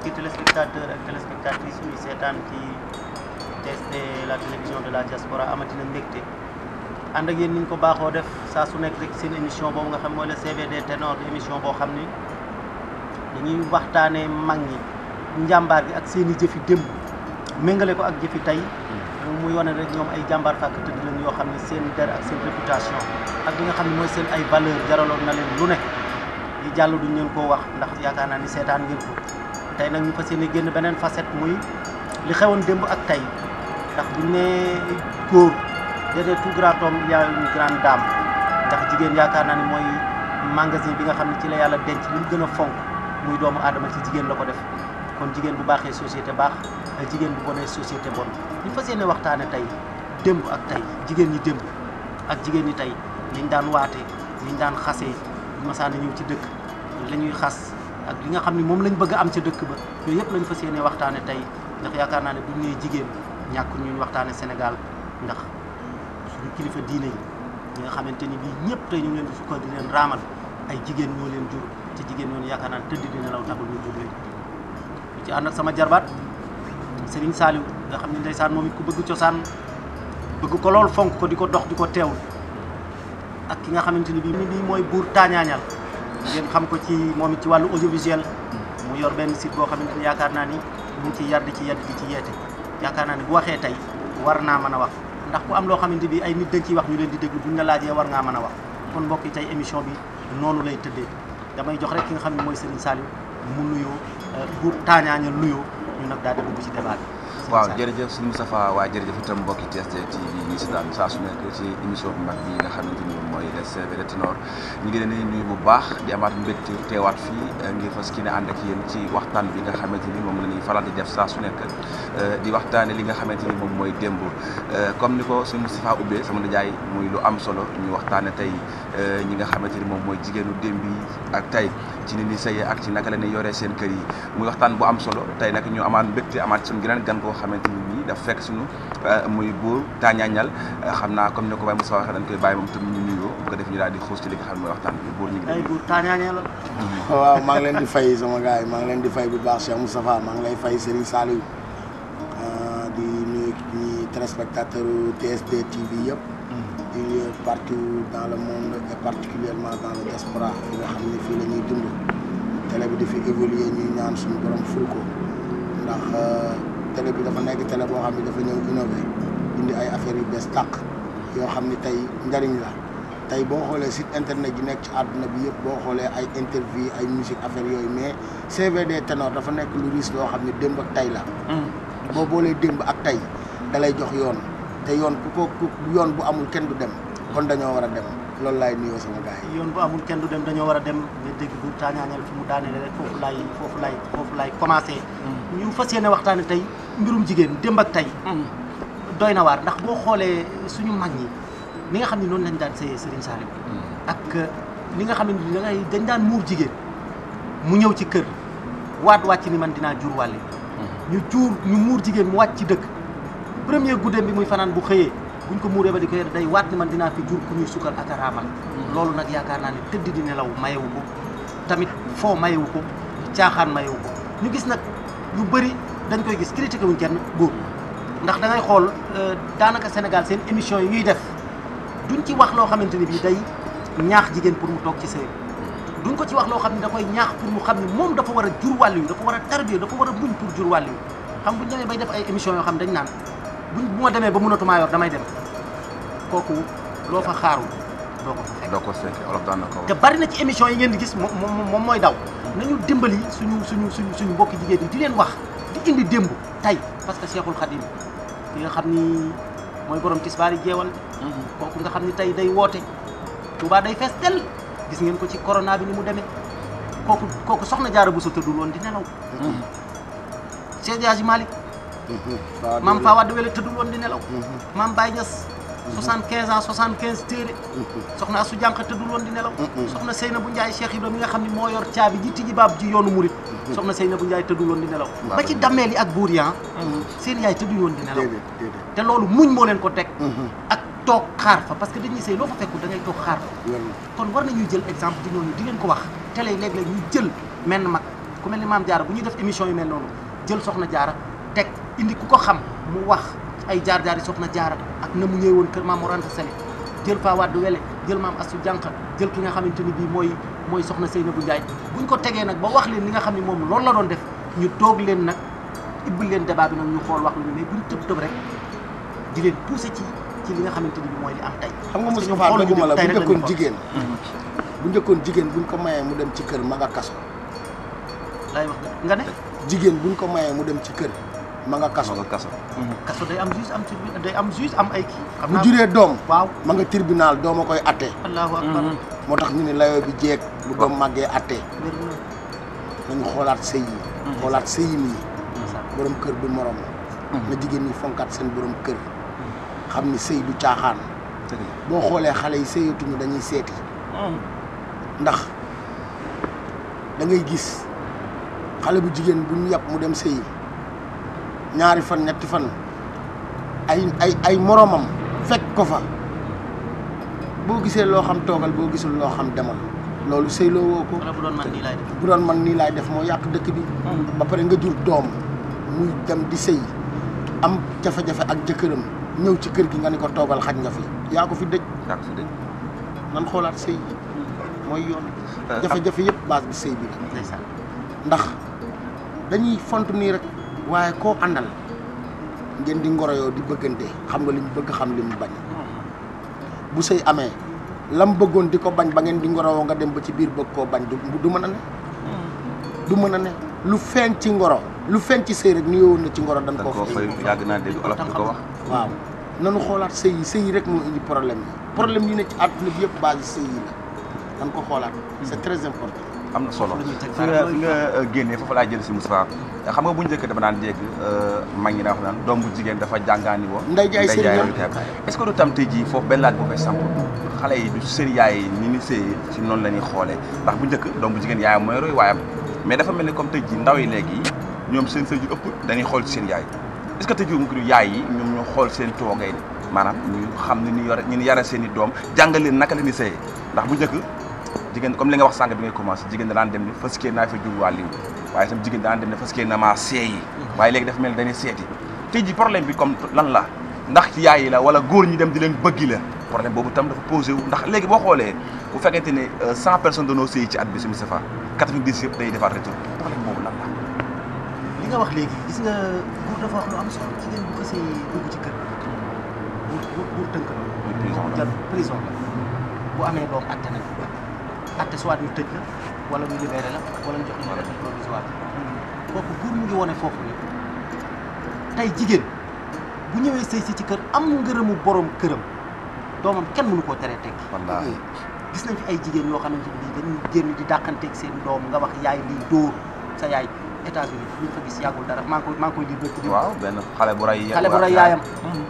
mbokki téléspectateur ak téléspectatrices yi seetaan ci TSD la télévision de la diaspora amatina mbégte ànd ak yéen ni ñu ko baaxoo def saa su nekk rek seen émission boobu nga xam mooy le CVD ténor di émission boo xam ni dañuy waxtaanee mag ñi njàmbaar gi ak seen i jëfi démb méngale ko ak jëfi tey muy wane rek ñoom ay jàmbaar fàkk tëdd lañ yoo xam ne seen der ak seen réputation ak li nga xam ne mooy seen ay valeur jaraloon na leen lu nekk yi jàll duñ leen koo wax ndax yaakaar naa ni seetaan ngeen ko tey nag ñu fas yéene génn beneen facette muy li xewoon démb ak tey ndax buñ ne góor derrière tout grand homme il y a une grande dame ndax jigéen yaakaar naa ni mooy magasin bi nga xam ne ci la yàlla denc li mu gën a fonk muy doomu aadama ci jigéen la ko def kon jigéen bu baaxee société baax jigéen bu bonee société bon ñu fas yéene waxtaane tey démb ak tey jigéen ñi démb ak jigéen ñi tey liñ daan waate liñ daan xasee masaana ñëw ci dëkk la ñuy xas ak li nga xam ne moom lañ bëgg a am ca dëkk ba yooyu yëpp lañ fas yéene waxtaane tey ndax yaakaar naa ne buñ nee jigéen ñàkk ñuy waxtaane Sénégal ndax suñu kilifa diine yi ñi nga xamante ni bii ñëpp tey ñu ngi leen di sukkal di leen raamal ay jigéen ñoo leen jur te jigéen ñooñu yaakaar naa ne tëdd di nelaw taxul ñu jur leen ñu ci ànd ak sama jarbaat Serigne Saliou nga xam ne ndeysaan moom it ku bëgg cosaan bëgg ko lool fonk ko di ko dox di ko teewul ak ki nga xamante ni bii bii mooy buur taañaañal ngeen xam ko ci moom it ci wàllu audiovisuel mu yor benn site boo xamante ni yaakaar naa ni mu ngi ci yar di ci yedd di ci yeete yaakaar naa ni bu waxee tey war naa mën a wax ndax ku am loo xamante bi ay nit dañ ciy wax ñu leen di déglu buñ la laajee war ngaa mën a wax kon mbokk yi tey émission bi noonu lay tëddee damay jox rek ki nga xam ne mooy Serigne Saliou mu nuyoo buur taañaañal nuyoo ñu nag daal di dugg ci débat bi waaw jërëjëf sëñ Moustapha waaye jërëjëf itam mbokki TSD TV ñi si daan saa su nekk ci émission bu mag bi nga xamante ni mooy le CVD ténor ñu ngi leen di nuyu bu baax di amaat mbégte teewaat fii ngir fas ki ne ànd ak yéen ci waxtaan bi nga xamante ni moom la ñuy faral di def saa su nekk di waxtaane li nga xamante ni moom mooy démb comme ni ko sëñ Moustapha ubbee sama nijaay muy lu am solo ñu waxtaane tey ñi nga xamante ni moom mooy jigéenu démb yi ak tey ci ni ni sëyee ak ci naka la ñuy yoree seen kër yi muy waxtaan bu am solo tey nag ñu amaat mbégte amaat suñu geneen gan koo xamante ni nii daf fekk suñu muy buur taañaañal xam naa comme ni ko Baye Moussa waxee dañ koy bàyyi moom tam ñu nuyoo bu ko def ñu daal di xuus ci li nga xam ne mooy waxtaan bi buur ñu ngi ay buur taañaañal la waaw maa ngi leen di fay sama gars yi maa ngi leen di fay bu baax Cheikh Moustapha maa ngi lay fay Serigne Saliou di nuyu ñi téléspectateur TSD TV yëpp di partout dans le monde et particulièrement dans le diaspora fi nga xam ne fii la ñuy dund télé bi di fi évoluer ñuy ñaan suñu borom ful ko ndax télé bi dafa nekk télé boo xam ne dafa ñëw innové indi ay affaires yu bees tàq yoo xam ni tey njariñ la tey boo xoolee site internet yi nekk ci àdduna bi yëpp boo xoolee ay interview ay musique affaire yooyu mais CVD ténor dafa nekk lu riis loo xam ne démb ak tey la boo boolee démb ak tey da lay jox yoon te yoon ku ko ku yoon bu amul kenn du dem kon dañoo war a dem loolu laay nuyoo sama gars yi yoon bu amul kenn du dem dañoo war a dem nga dégg buur taañaañal fi mu daanele rek foofu laay foofu laay foofu laay commencé ñu fas yéene waxtaane tey mbirum jigéen démb ak tey doy na waar ndax boo xoolee suñu mag ñi li nga xam ne noonu lañ daan sëyee Serigne Saliou ak li nga xam ne da ngay dañ daan muur jigéen mu ñëw ci kër waat wàcc ni man dinaa jur wàlle ñu jur ñu muur jigéen mu wàcc ci dëkk premier guddeem bi muy fanaan bu xëyee buñ ko muuree ba di ko yer day waat ni man dinaa fi jur ku ñuy sukkal ak a raamal loolu nag yaakaar naa ne tëdd di nelaw mayewu ko tamit foo mayewu ko caaxaan mayewu ko ñu gis nag yu bëri dañ koy gis critiqué wuñ kenn góor ndax da ngay xool daanaka Sénégal seen émission yi ñuy def duñ ci wax loo xamante ni bii day ñaax jigéen pour mu toog ci sëy duñ ko ci wax loo xam ne da koy ñaax pour mu xam ne moom dafa war a jur wàll yu dafa war a tarbiya dafa war a muñ pour jur wàll yu xam buñ demee bay def ay émission yoo xam dañ naan buñ bu ma demee ba mënatumaa yor damay dem kooku loo fa xaarul doo ko fa fekk doo ko fekk olof daan na ko te bari na ci émission yi ngeen di gis moom moom mooy daw nañu dimbali suñu suñu suñu suñu mbokki jigéen yi di leen wax di indi démb tey parce que Cheikhul Khadim ki nga xam ni mooy borom tisbaari jeewal kooku nga xam ni tey day woote Touba day fees tel gis ngeen ko ci corona bi ni mu demee kooku kooku soxna jaara bu sa tëddul woon di nelaw Cheikh Hadji Malick maam Fa Wade Wele tëddul woon di nelaw maam Baye Niass soixante quinze ans soixante quinze téere soxna Asu Jànq tëddul woon di nelaw soxna Seyna bu Njaay Cheikh Ibrahima mi nga xam ne moo yor caabi ji tijji baab ji yoonu murit soxna Seyna bu Njaay tëddul woon di nelaw ba ci dammeel yi ak buur yi seen yaay tëddul woon di nelaw te loolu muñ moo leen ko teg ak toog xaar fa parce que dañuy sëy loo fa fekkul da ngay toog xaar fa kon war nañuy jël exemple di ñooñu di leen ko wax télé léeg-léeg ñu jël menn mag ku mel ni maam jaara bu ñuy def émission yu mel noonu jël soxna jaara teg indi ku ko xam mu wax ay jaar-jaar yi soxna jaara ak na mu ñëwee woon kër maam Mor Anta Sali jël Faa Wade Wele jël maam Astu Jànq jël ki nga xamante ni bii mooy mooy soxna Seynabou Ndiaye buñ ko tegee nag ba wax leen li nga xam ne moom loolu la doon def ñu toog leen nag ibbil leen débat bi nag ñu xool wax lu ñu mais buñ tëb tëb rek di leen pousser ci ci li nga xamante ni bi mooy li am tey xam nga Parce que ñoom Moustapha xooluñu doguma la tey bu rek la ñuy njëkkoon xool. jigéen bu njëkkoon jigéen buñ ko mayee mu dem ci kër ma nga kaso laay wax nga ne jigéen buñ ko mayee mu dem ci kër ma nga kaso nga kaso kaso day am juge am tribunal day am juge am ay kii xam bu naa juree doom waaw ma nga tribunal doom a koy atte allahu akbar moo tax ñu ne layoo bi jeeg bu doom màggee atte wér na nañu xoolaat sëy yi xoolaat sëyin yi borom kër du morom na jigéen ñi fonkaat seen borom kër xam ni sëy du caaxaan dëgg la boo xoolee xale yi sëyatuñu dañuy seeti ndax da ngay gis xale bu jigéen bu ñu yàpp mu dem sëyi ñaari fan ñetti fan ay ay ay moromam fekk ko fa boo gisee loo xam toogal boo gisul loo xam demal loolu sëyloo woo ko wala bu doon man nii laay def bu doon man nii laay def moo yàq dëkk bi ba pare nga jur doom muy dem di sëy am jafe-jafe ak jëkkëram ñëw ci kër gi nga ni ko toogal xaj nga fi yaa ko fi dëj yaa ko fi dégg nan xoolaat sëy yi mooy yoon jafe-jafe yëpp base bi sëy bi la ndeysaan ndax dañuy font nii rek waaye koo àndal ngeen di ngoroyoo di bëggante xam nga li mu bëgg xam li mu bañ bu sëy amee lam bëggoon di ko bañ ba ngeen di ngorowoo nga dem ba ci biir bëgg koo bañ du du mën a ne du mën a ne lu feeñ ci ngoro lu feeñ ci sëy rek ni yowoon na ci ngoro dañ dañ koo koo fay fay yàgg naa dégg olof di ko wax waaw nanu xoolaat sëy yi sëy yi rek moo indi problème yi problème yi ne ci àdduna bi yëpp base sëy yi la dañ ko xoolaat c'est très important am na solo Lu ñuy teg fi nga baaraam fi nga euh, génnee foofu laa jël si Moustapha xam nga bu njëkk dama daan dégg euh, mag ñi daa wax naan doom bu jigéen dafa jàngaani woo Ndey jaay sëriñam. royu kaay est-ce que du tam tey jii foofu benn laaj boo koy samp xale yi du seen yaay yi ni ni sëy ci noonu la ñuy xoolee ndax bu njëkk doom bu jigéen yaayam mooy roy waayam mais dafa mel ni comme tey jii ndaw yi léegi ñoom seen sëy yu ëpp dañuy xool ci seen yaay est-ce que tey jii mu ko yaay yi ñoom ñoo xool seen toogay maanaam ñu xam ni ñu yore ñu yare seen i doom jàngal leen naka la ñuy sëyee ndax bu njëkk jigéen comme li nga wax sànq bi ngay commencé jigéen da daan dem ni fas kee naa fi jur waa liw waaye itam jigéen da daan dem ne fas kee na maa seeyi waaye léegi dafa mel ni dañuy seeti tey ji problème bi comme lan la ndax ci yaay yi la wala góor ñi dem di leen bëggi la problème boobu tam dafa posé wu ndax léegi boo xoolee bu fekkente ne cent personnes dañoo sëyi ci at bi si Moustapha quatre-vingt-dix yëpp day defaat retour problème boobu lan la li nga wax léegi gis nga buur dafa wax lu am solo jigéen bu xasee dugg ci kër buur buur buur tënk la muy prison la jël prison la bu amee doom atte nañ ko atte soit ñu tëj la wala ñu libéré la wala ñu jox la liberté provisoire kooku buur mu ngi wone foofu ni tey jigéen bu ñëwee sëy si ci kër am ngërëmu borom këram doomam kenn mënu koo teree tekki wallaahi gis nañ fi ay jigéen yoo xamante ni dañuy génn di dàqanteeg seen doom nga wax yaay lii dóor sa yaay États-Unis ñu fa gis yàggul dara maa ngi koy maa ngi koy lire bëgg waaw benn xale bu ray xale bu rey yaayam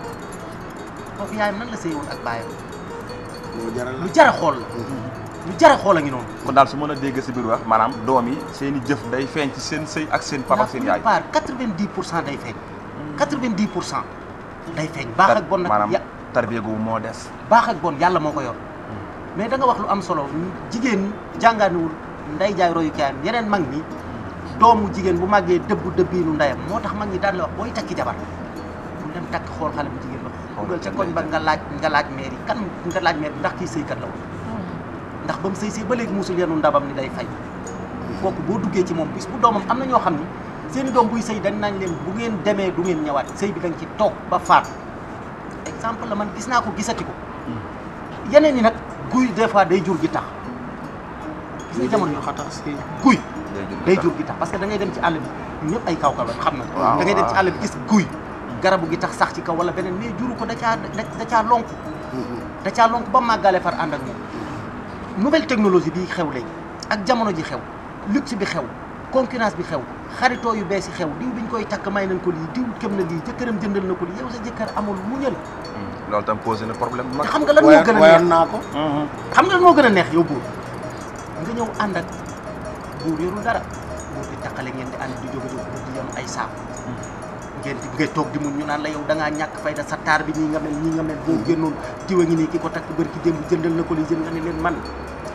kooku yaayam nan la sëy woon ak baayam moo jaral lu jara xool la lu jara xool a ngi noonu kon daal su mën a dégg si biir wax maanaam doom yi seen i jëf day feeñ ci seen sëy ak seen papa ak seen yaay part quatre-vingt-dix pour cent day feeñ quatre-vingt-dix pour cent day feeñ baax ak bon nag maanaam ya tarbiya googu moo des baax ak bon yàlla moo ko yor mais da nga wax lu am solo jigéen jàngaaniwul nday jaay royu kaayam yeneen mag ñi doomu jigéen bu màggee dëbbu dëbbiinu ndeyam moo tax mag ñi daan la wax booy takki jabar bu dem takk xool xale bu jigéen ba dugal ca koñ ba nga laaj nga laaj maire yi kan nga laaj maire bi ndax kii sëykat la woon ndax ba mu sëy sëy ba léegi musul yenu ndabam ni day fay kooku boo duggee ci moom bis bu doomam am na ñoo xam ni seen i doom buy sëy dañ nañ leen bu ngeen demee du ngeen ñëwaat sëy bi dañ ci toog ba faatu exemple la man gis naa ko gisati ko yeneen yi nag guy des fois day jur gi tax gis nga jamono ñu xatax sëy guy day jur gi tax parce que da ngay dem ci àll bi ñun ñëpp ay kaw kaw la xam na waaw, da ngay dem ci waaw. àll bi gis guy garabu gi tax sax ci kaw wala beneen mais juru ko da caa da da caa lonk da caa lonk ba màggale far ànd ak moom nouvelle technologie bi xew léegi ak jamono ji xew luxe bi xew concurrence bi xew xaritoo yu bees yi xew diw biñ koy takk may nañ ko lii diw këm na lii jëkkëram jëndal na ko lii yow sa jëkkër amul muñal loolu tam posé na problème bu te mag xam nga lan moo wayoon gën a wayoon neex naa ko xam nga lan moo gën a neex yow buur nga ñëw ànd ak buur yorul dara buur di takkale ngeen di ànd di jóge jóge buur di yem ay saaku ngeen di ngay toog di muñ ñu naan la yow da ngaa ñàkk fayda sa taar bi nii nga mel nii nga mel boo génnoon diwa ngi nii ki ko takk bër ki démb jëndal na ko li jënd nga ne leen man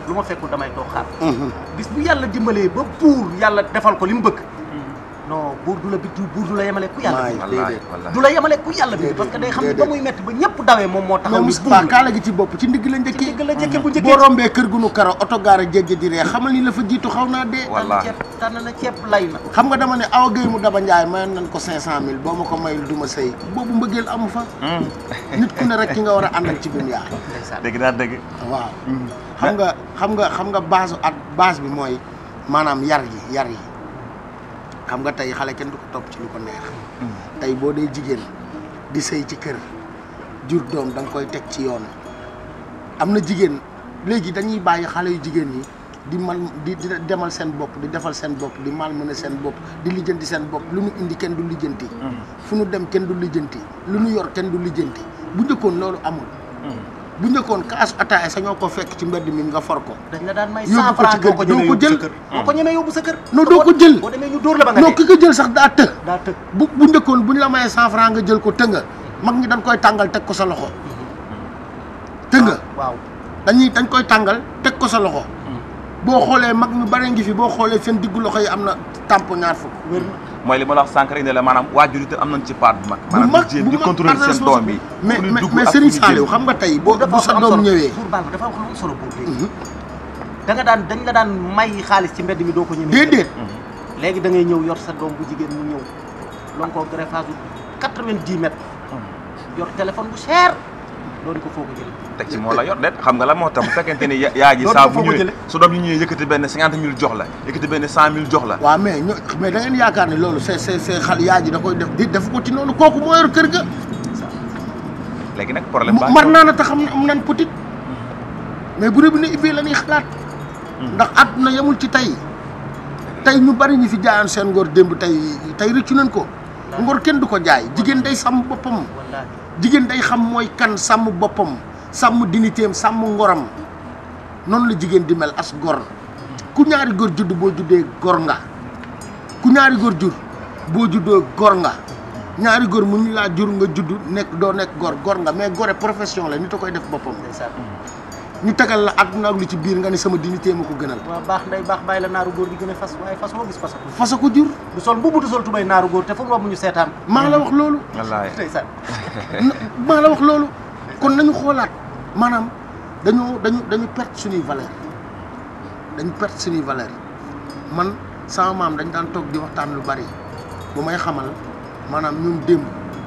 lu ma fekkul damay toog xaar bis bu yàlla dimbalee ba buur yàlla defal ko li mu bëgg non buur du la bi buur du la yemale ku yàlla Maay. bind wallaahi déedéet. wallaahi du la yemale ku yàlla bind parce que day xam ne ba muy metti ba ñëpp dawee moom moo taxaw mais ni Moustapha buur kaala gi ci bopp ci ndigg la ci njëkkee digg la njëkke bu njëkkee boo rombee kër gu nu karo oto gaara jéggi di ree xamal ni la fa jiitu xaw naa dee Wa- tànn wallaahi. ceeb tànn na ceeb lay na xam nga dama ne awa Gueye mu daba Ndiaye mayoon nañ ko 500000 boo ma ko mayul du ma sëy boobu mbëggeel amu fa nit ku ne rek ki nga war a àndal ci dunya ndeysaan dégg naa dëgg waaw xam nga xam nga xam nga base at base bi mooy maanaam yar yi yar yi xam nga tey xale kenn du ko topp ci lu ko neex tey boo dee jigéen di sëy ci kër jur doom da nga koy teg ci yoon am na jigéen léegi dañuy bàyyi xale yu jigéen yi di mal di di demal seen bopp di defal seen bopp di mal mën a seen bopp di lijjanti seen bopp lu ñu indi kenn du lijjanti fu ñu dem kenn du lijjanti lu ñu yor kenn du lijjanti bu njëkkoon loolu amul bu njëkkoon kaasu ataaya sa ñoo ko fekk ci mbedd mi nga for ko dañ la daan may Yóbbu 100 ko ci francs kër doo ko gi, doo ko ñemee yóbbu jël. sa kër doo ko ñemee yóbbu sa kër Non, doo ko jël. boo demee ñu dóor la ba nga non dee ki ko jël sax daa të daa tëgg bu bu njëkkoon bu ñu la mayee cent franc nga jël ko tënga mag ñi dañ koy tàngal teg ko sa loxo tënga waaw dañuy dañ koy tàngal teg ko sa loxo boo xoolee mag ñu bare ngi fi boo xoolee seen diggu loxo yi am na tàmp ñaar fukk wér na mooy li ma la wax sànq rek ne la maanaam waajur itam am nañ ci part bu mag bu maanaam mag di jéem bu di mag contrôler par seen doom yi mais fu ñuy mais dugg mais ak fu Serigne ñuy Saliou génn. xam nga tey boo dafa bu sa am doom solo. ñëwee buur baal ma dafa wax lu am solo buur léegi da nga daan dañ la daan may xaalis ci mbedd mi doo ko ñemee déedéet léegi da ngay ñëw yor sa doom bu jigéen mu ñëw lon ko greffage bu quatre-vingt-dix mètres yor téléphone bu cher doon ko foo ko jëlee teg ci moo la yor det xam nga la moo tax bu fekkente ni ya- yaa ji Loolu saa foo bu ko ñëwee jëlee? su doom yi ñëwee yëkkati benn cinquante mille jox la yëkkati benn cent mille jox la waaw mais ño mais da ngeen yaakaar ne loolu c'est c'est c'est xal yaa ji da koy def di def ko ci noonu kooku moo yor kër ga léegi nag problème baa mar naa na te xam ne am nan petit mais bu robinet ubbee la ñuy xalaat ndax àdduna yemul ci tey tey ñu bari ñi fi jaayoon seen ngor démb tey tey rëccu nañ ko ngor kenn du ko jaay jigéen day sàmm boppam wallaahi jigéen day xam mooy kan sàmm boppam sàmm dignitéem sàmm ngoram noonu la jigéen di mel as gor ku ñaari góor judd boo juddee gor nga ku ñaari góor jur boo juddoo gor nga ñaari góor mu ñu laa jur nga judd nekk doo nekk gor gor nga mais gore profession la nit a koy def boppam ndeysaan ñu tegal la àdduna ak lu ci biir nga ni sama dignité ma ko gënal waaw baax nday baax bàyyi la naaru góor di gën a fas waaye fas woo gis fasatu fasa ko jur du sol mbubu du sol tubay naaru góor te fu mu romb ñu seetaan maa la wax loolu wallaahi ndeysaan na- maa la wax loolu kon nañu xoolaat maanaam dañoo dañu dañu perte suñuy valeur dañu perte suñuy valeur man sama maam dañ daan toog di waxtaan lu bari bu may xamal maanaam ñun démb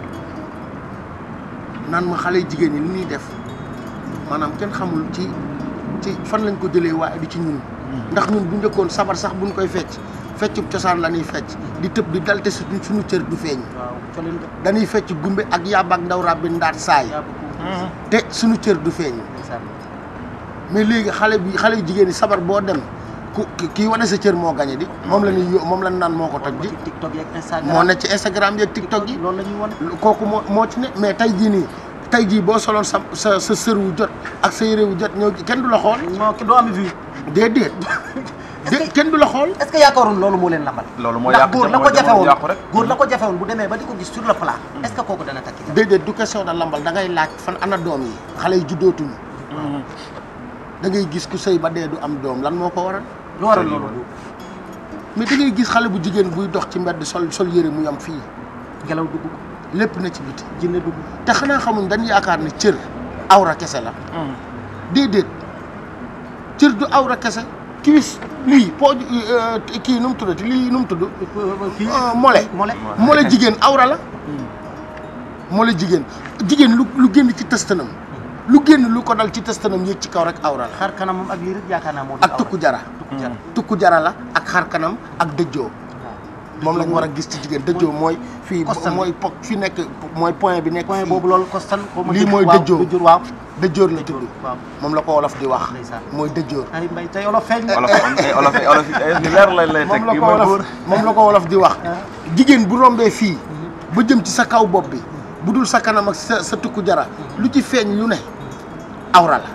naan ma xale jigéen ñi li ñuy def maanaam kenn xamul ci ci fan lañ ko jëlee waaye du ci ñun ndax ñun bu njëkkoon sabar sax buñ koy fecc feccub cosaan la ñuy fecc di tëb di dal te suñu suñu cër du feeñ waaw colin nga dañuy fecc gumbe ak yàbb ak ndaw rabbi ndaat saay yaa beaucoup te suñu cër du feeñ ndeysaan mais léegi xale bi xale yu jigéen ñi sabar boo dem ku ki- kii wane sa cër moo gañe di moom la ñuy yó- moom la ñu naan moo ko toj di ci tiktok yeeg instagram moo ne ci Instagram yeeg TikTok yi loolu la ñuy wane kooku moo moo ci ne mais tey jii nii tey jii boo soloon sa sa sa sër wu jot ak sa yére wu jot ñëw kenn du la xool moo ki doo am vue déedéet Est-ce dé que- kenn du la xool est-ce que yaakaaroon loolu moo leen lambal loolu moo ndax yàq góor la jamono ko jafe woon yàqu rek góor la ko jafe woon bu demee ba di ko gis sur le plat est-ce que kooku dana takki jabar déedéet du question de lambal da ngay laaj fan ana doom yi xale yi juddootuñu da ngay gis ku sëy ba dee du am doom lan moo ko waral lu waral loolu mais da ngay gis xale bu jigéen buy dox ci mbedd sol sol yére mu yam fii ngelaw dugg ko lépp na ci biti jinne dugg te xanaa xamuñ dañ yaakaar ne cër awra kese la déedéet cër du awra kese kiwis lii pooj kii nu mu tuddati lii nu mu tudd kii Ah, mole mole mole jigéen awra la mole jigéen jigéen lu lu génn ci tëstanam lu génn lu ko dal ci tëstanam yéeg ci kaw rek awra la xar kanam moom ak lii rek yaakaar naa moo ak tukku jara tukku jara tukku jara la ak xar kanam ak dëjjoo moom lañ war a gis ci jigéen dëjjoo mooy fii Kostan. mooy po fi nekk mooy point bi nekk point fii. boobu loolu kostan ko ma lii dëj- mooy waaw, dëjjoo. dëjjoor waaw dëjjoor la tudd waaw moom la ko wolof di wax Ndeysaan. mooy dëjjoor ay mbay tey olof feeñ na olof ay olof ay olof ay ni leer lañ lay teg moom la yi ko mooy wolof góor moom la ko wolof di wax jigéen bu rombee fii ba jëm ci sa kaw bopp bi bu dul sa kanam ak sa sa tukku jara lu ci feeñ lu ne awra la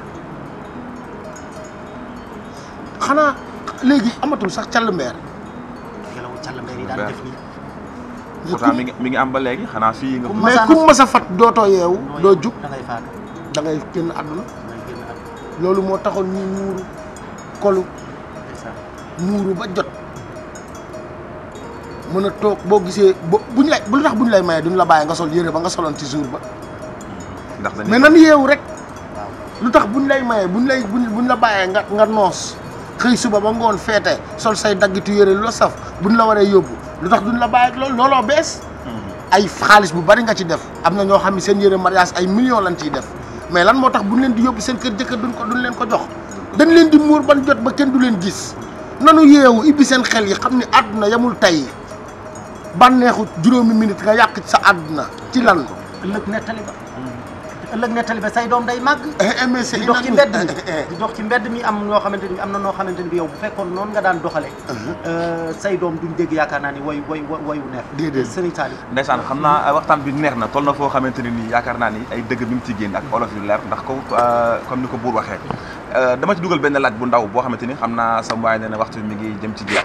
xanaa léegi amatul sax call mbeer ngelaw càll mbay yi daan def nii pourtant mi ngi mi ngi am ba léegi xanaa fii nga Comme mais Masaana- ku mas a fat dootoo yeewu noo doo yem, jug da ngay faatu da ngay génn àdduna da ngay génn àdduna. loolu moo taxoon ñuy muuru kolu ndeysaan muuru ba jot mën a toog boo gisee bo buñ lay bu lu tax buñ lay maye duñ la bàyyi nga sol yére ba nga soloon ci jour ba ndax dañuy mais nan yeewu rek waaw lu tax buñ lay maye buñ lay buñ buñ la bàyyee nga nga noos xëy suba ba ngoon feete sol say daggitu yére lu la saf buñ la waree yóbbu lu tax duñ la bàyyi ak loolu looloo bees ay xaalis bu bari nga ci def am na ñoo xam ne seen yére mariage ay millions lañ ciy def mais lan moo tax buñ leen di yóbbu seen kër jëkkër duñ ko duñ leen ko jox dañ leen di muur ban jot ba kenn du leen gis nanu yeewu ibbi seen xel yi xam ni àdduna yamul tey bànneexu juróomi minute nga yàq sa àdduna ci lan ëllëg nettali ba ëllëg nettali ba say doom day màgg eh mais c'est di dox ci mbedd mi eh, di dox ci mbedd mi am ñoo xamante ni am na noo xamante ni bi yow bu fekkoon noonu nga daan doxale say doom duñ dégg yaakaar naa ni woy woy woy wu neex Déedéet. sëriñ Saliou ndeysaan xam naa waxtaan bi neex na toll na foo xamante ne nii yaakaar naa ni ay dëgg bi mu ci génn ak olof yu leer ndax ko comme ni ko buur waxee dama ci dugal benn laaj bu ndaw boo xamante ni xam naa sam waaye nee na waxtu bi mi ngi jëm ci jeex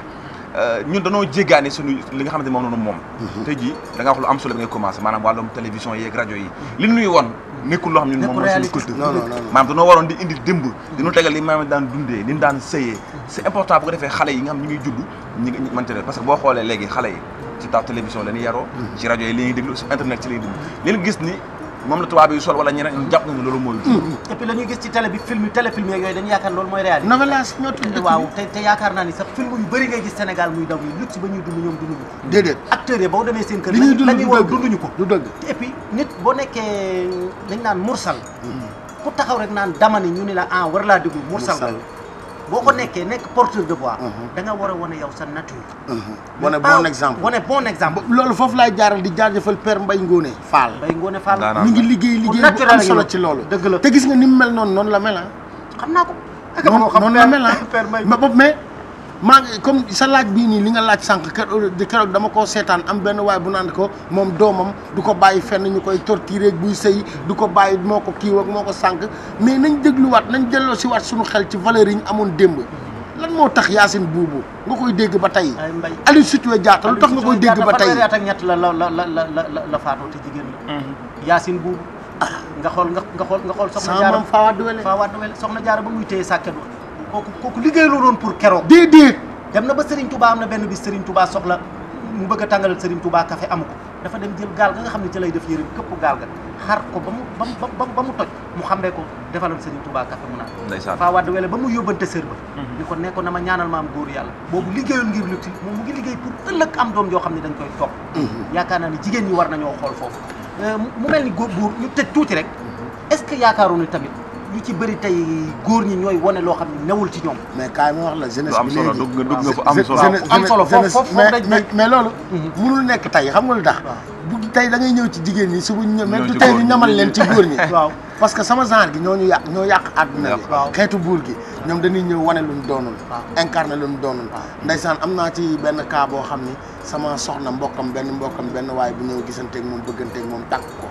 ñun dañoo jéggaani suñu li nga xamante ni moom noonu moom tey jii da nga wax lu am solo bi ngay commencé maanaam wàllum télévision yeeg rajo yi li nuy woon nekkul loo xam ñun moom mooy suñu culture non non non maanaam dañoo waroon di indi démb di ñu tegal li maam daan dundee ni ñu daan sëyee c'est important bu ko defee xale yi nga xam ñu ngi judd ñi ngi mënte parce que boo xoolee léegi xale yi ci taw télévision la ñuy yaroo ci rajo yi li ñuy déglu ci internet ci la ñuy déglu leen gis ni moom la tubaab yi sol wala ñeneen ñu jàpp na ne loolu mooy et puis la ñuy gis ci télé bi film téléfilm yeeg yooyu dañu yaakaar loolu mooy réalité novelas ñoo tudd dëkk waaw bi te te yaakaar naa ni sax film yu bëri ngay gis Sénégal muy daw yi luxe ba ñuy dund ñoom dunduñu ko déedéet acteurs yi boo demee seen kër li ñuy dund la ñuy du war dëgg dunduñu ko du dëgg et puis nit boo nekkee dañ naan mursal ku taxaw rek naan dama ni ñu ni la ah war laa déglu mursal Mursal. la boo ko nekkee nekk porteur de voix Mhm. da nga war a wane yow sa nature wane Mais pas- bon exemple wane bon exemple loolu foofu laay jaaral di jaajëfal père Mbaye Ngóone Fall Mbaye Ngoné Fall Daanaka. mi ngi liggéey Ku liggéey bu naturel am la solo yow. ci loolu dëgg la te gis nga ni mu mel noonu noonu la mel ah xam naa ko noonu noonu la mel ah Père Mbaye ma bopp mais maa ngi comme sa laaj bii nii li nga laaj sànq keroog keroog dama koo seetaan am benn waay bu naan ko moom doomam du ko bàyyi fenn ñu koy torturer buy sëy du ko bàyyi moo ko kii ak moo ko sànq mais nañ dégluwaat nañ delloo si waat suñu xel ci valeur yi ñu amoon démb lan moo tax Yacine Boubou nga koy dégg ba tey ay Mbaye Aliou Sitoé Diatta lu tax nga koy dégg ba tey fanweeri at ak ñett la la la la la la la faatoo te jigéen la Yacine Boubou nga xool nga nga xool nga xool soxna sama jaara maam Fawa Duwele faa waat wele soxna jaara ba muy téye sàkket wa kooku kooku liggéey loo doon pour keroog déedéet dem na ba Serigne Touba am na benn bis Serigne Touba soxla mu bëgg a tàngalal Serigne Touba café amu ko dafa dem jël gaal ga nga xam ne ci lay def yére bi këpp gaal ga xar ko ba mu ba mu ba mu ba mu toj mu xambee ko defalal Serigne Touba café mu naan ndeysaan faa waat wele ba mu yóbbante sër ba ni ko nekkoon na ma ñaanal maam góor yàlla boobu liggéeyul ngir lutti moom mu ngi liggéey pour ëllëg am doom joo xam ne dañ koy topp yaakaar naa ni jigéen ñi war nañoo xool foofu Euh, mu mel ni góor buur ñu tëj tuuti rek est-ce que yaakaaru ni tamit ñu ci bëri tey góor ñi ñooy wane loo xam ne newul ci ñoom mais kaay ma wax la jeunesse lu am bi solo léegi dugg nga dugg nga fu am Jeune- solo jeune- am solo, foofu- jeunesse- foofu mais dañ- mais mais loolu Mhm. munul nekk tey xam nga lu tax Waaw. bu tey da ngay ñëw ci jigéen ñi subu ñëw mais Ñëw du ci tey góor ñu ñi. ñamal leen ci góor ñi waaw parce que sama genre gi ñoo ñu yàq ñoo yàq àdduna bi Waaw. xeetu buur gi ñoom dañuy ñëw wane luñ doonul Waaw. incarné luñ doonul Waaw. ndeysaan am naa ci benn cas boo xam ni sama soxna mbokkam benn mbokkam benn waay bu ñëw gisanteeg moom bëgganteeg moom tàkk ko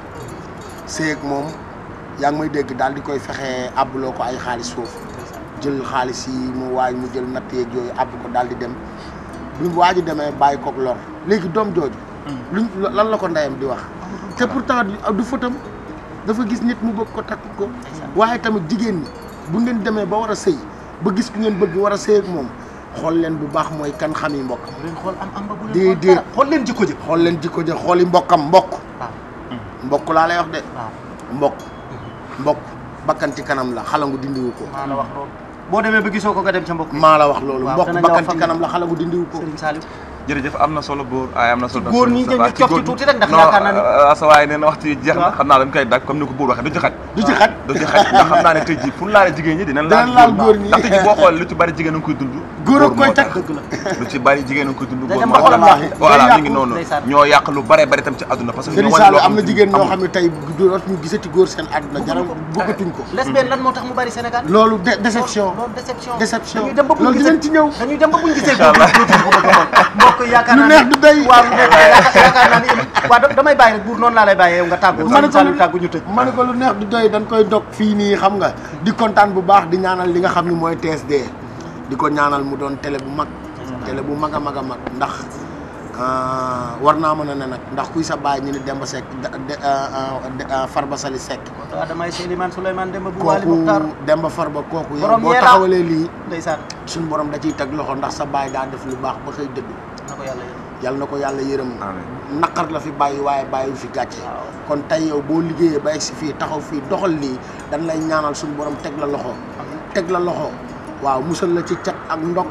séeg moom yaa ngi may dégg daal di koy fexe àbbuloo ko ay xaalis foofu jël xaalis yi mu waay mu jël natt yeeg yooyu àbb ko daal di dem bi waa ji demee bàyyi koog lor léegi doom jooju luñ lan la ko ndeyam di wax te pourtant du- du fëtam dafa gis nit mu bëgg ko takk ko waaye tamit jigéen ñi bu ngeen demee ba war a sëy ba gis ku ngeen bëgg war a sëy ak moom xool leen bu baax mooy kan xam yi mbokkam bu leen xool am am ba bu leen Déedéet. xool dara xool leen jikko ji xool leen jikko ja xooli mbokkam mbokk waaw mbokk laa lay wax de waaw mbokk mbokk bakkan ci kanam la xalangu dindiwu ko maa la wax loolu boo demee ba gisoo ko nga dem ca mbokk yi maa la wax loolu Waaw, mbokk danañ la bakkan wax ci fan kanam la xalangu dindiwu ko Serigne Saliou jërëjëf am na solo góor ay am na solo góor ñi Moustapha, dañu ci cof ci góor ñi. tuuti rek ndax non yaakaar naa ni- euh, sa waay nee na waxtu yi jeex na Waaw. xam naa dañ koy dag comme ni ko buur waxee du ci xaj du ci xaj du ci xaj ndax xam naa ne tey jii fu ñu laalee jigéen ñi dinañ Dinañ laal góor ñi. ndax tey jii boo xoolee lu ci bari jigéen a ngi koy dund Góor a koy moo tax. takk. dëgg la lu ci bari jigéen a ngi koy dund Day góor dem moo ba xolam tax. yàqu. voilà Day mi ngi yàqu, noonu ndeysaan. ñoo yàq lu bare bari tam ci àdduna parce que Serigne ñoo wane loo Sall am na xam ne jigéen ñoo amul. xam ne tey dootuñu gisati góor seen àdduna jaram bëggatuñ ko lesbienne lan moo tax mu bari Sénégal loolu de déception loolu déception déception dañuy dem ba buñ loolu gisee dinañ ci ñëw dañuy dem ba buñ gisee góor dootuñ ko bëgg a xool mbokk yi yaakaar lu naa neex ni du day waaw lu neex yaakaar yaakaar naa ni waaw da- damay bàyyi rek buur noonu laa lay bàyyee yow nga tàggu ma ne Serigne ko Saliou lu tàggu ñu tëj ma ne ko lu neex du doy dañ koy dog fii nii xam nga di kontaan bu baax di ñaanal li nga xam ni mooy TSD di ko ñaanal mu doon télé bu mag télé bu mag a mag a mag ndax war naa mën a ne nag ndax kuy sa baay ñu ne Demba Seck Farba Sali Seck waaw damay Souleymane Souleymane Demba bu Waali kooku Muxtaar Demba Farba kooku yow Borom boo Yeera. taxawalee lii ndeysaan suñu borom da ciy teg loxo ndax sa baay daa def lu baax ba xëy dëgg na ko yàlla yërëm yàlla na ko yàlla yërëm amiin naqar la fi bàyyi waaye bàyyi fi gàcce waaw kon tey yow boo liggéeyee ba egg si fii taxaw fii doxal lii dañ lay ñaanal suñu borom teg la loxo teg la loxo waaw musal la ci cat ak ndog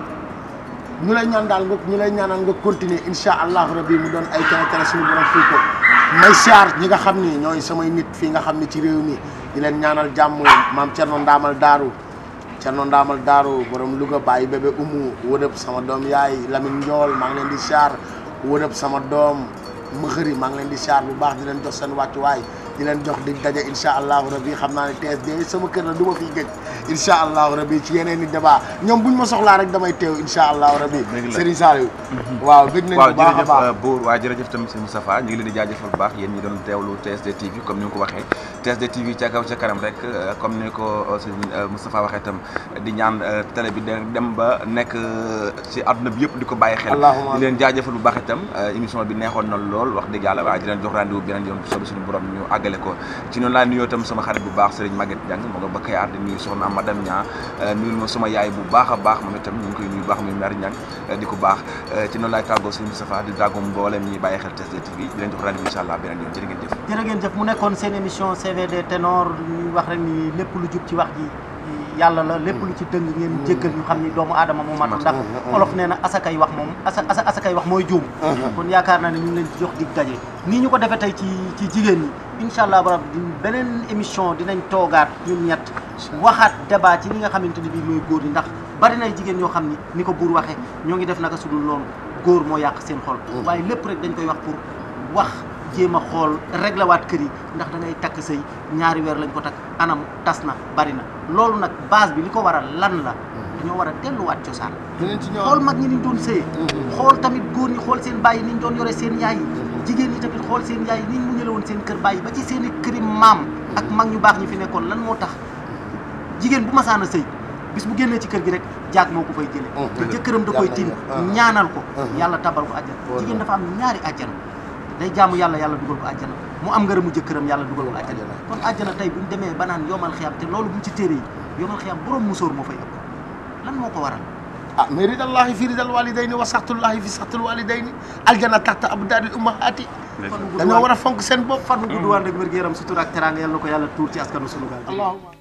ñu lay ñaan daal nga ñu lay ñaanal nga continuer incha allahu rabi mu doon ay tere tere suñu borom fii ko may siyaar ñi nga xam ni ñooy samay nit fii nga xam ni ci réew mi di leen ñaanal jàmm maam Thierno Ndaamal Daaru Thierno Ndaamal Daaru borom Louga bàyyi bébé umu wërëb sama doom yaay Lamine Ndiol maa ngi leen di siyaar wërëb sama doom mëxëri maa ngi leen di siyaar bu baax di leen jox seen wàccuwaay di leen jox dig daje incha allahu rabi xam naa ne TSD sama kër la du ma fiy gëj incha allahu rabi ci yeneen i débat ñoom buñ ma soxlaa rek damay teew incha allahu rabi Dëgg la. Serigne Saliou waaw gëj nañ waaw bu baax a jërëjëf baax Bour waaw jërëjëf tamit sëñ Moustapha ñu ngi leen di jaajëfal bu baax yéen ñi doon teewlu TSD TV comme ni nga ko waxee TSD TV ca kaw ca kanam rek euh, comme ni ko euh, sëñ euh, Moustapha waxee tam di ñaan euh, télé bi de- dem ba nekk euh, ci àdduna bi yëpp di ko bàyyi xel Allahumma di leen jaajëfal bu baax itam euh, émission bi neexoon na lool wax dëgg yàlla waaye di leen jox rendez-vous beneen yoon sobi suñu borom ñu àggale ko ci noonu laa nuyoo tam sama xarit bu baax Serigne Maguette Diang moo nga ba Kayaar di nuyu soxna madame Niang nuyul ma sama yaay bu baax a baax moom itam ñu ngi koy nuyu bu baax muy mère Niang di ko baax ci noonu laay tàggoo Serigne Moustapha di tàggoo mboolem ñi bàyyi xel TSD TV di leen jox rendez-vous incha allah beneen yoon jërë ngeen jëf jërë ngeen jëf mu nekkoon seen émission CVD ténor ñuy wax rek ni lépp lu jub ci wax ji yàlla la lépp lu ci dëng ngeen jéggal ñu xam ni doomu aadama moo matu ndax olof nee na asakay wax moom asa asa asakay wax mooy juum kon yaakaar naa ne ñu ngi leen di jox dig daje nii ñu ko defee tey ci ci jigéen ñi incha allah barab di beneen émission dinañ toogaat ñun ñett waxaat débat ci li nga xamante ni bii mooy góor ñi ndax bari nay jigéen ñoo xam ni ni ko buur waxee ñoo ngi def naka sudul loolu góor moo yàq seen xol waaye lépp rek dañ koy wax pour wax jéem a xool réglé waat kër yi ndax da ngay takk sëy ñaari weer lañ ko takk anam tas na bari na loolu nag base bi li ko waral lan la dañoo war a delluwaat cosaan dinañ ci ñëw xool mag ñi niñ doon sëye xool tamit góor ñi xool seen bàyyi niñ doon yore seen yaay yi jigéen ñi tamit xool seen yaay niñ mu ñële woon seen kër bàyyi ba ci seen i këri maam ak mag ñu baax ñi fi nekkoon lan moo tax jigéen bu masaan a sëy bis bu génnee ci kër gi rek jaag moo ko fay jële te jëkkëram da koy tiim ñaanal ko yàlla tabal ko àjjana jigéen dafa am ñaari àjjana day jaamu yàlla yàlla dugal ko àjjana mu am ngërëmu jëkkëram yàlla dugal ko àjjana kon àjjana tey buñ demee ba naan yomal xiyam te loolu buñ ci téere yi yomal xiyam borom musóor moo fay ëpp lan moo ko waral ah mais ridallahi fi ridal walidayni wa saxtullahi fi saxtul walidayni aljana taxta abdaadil ummahati fan wu gudd dañoo war a fonk seen bopp fan wu gudd waan rek wér gu yaram sutura ak teraanga yàlla na ko yàlla tuur ci askanu sunu gaal allahumma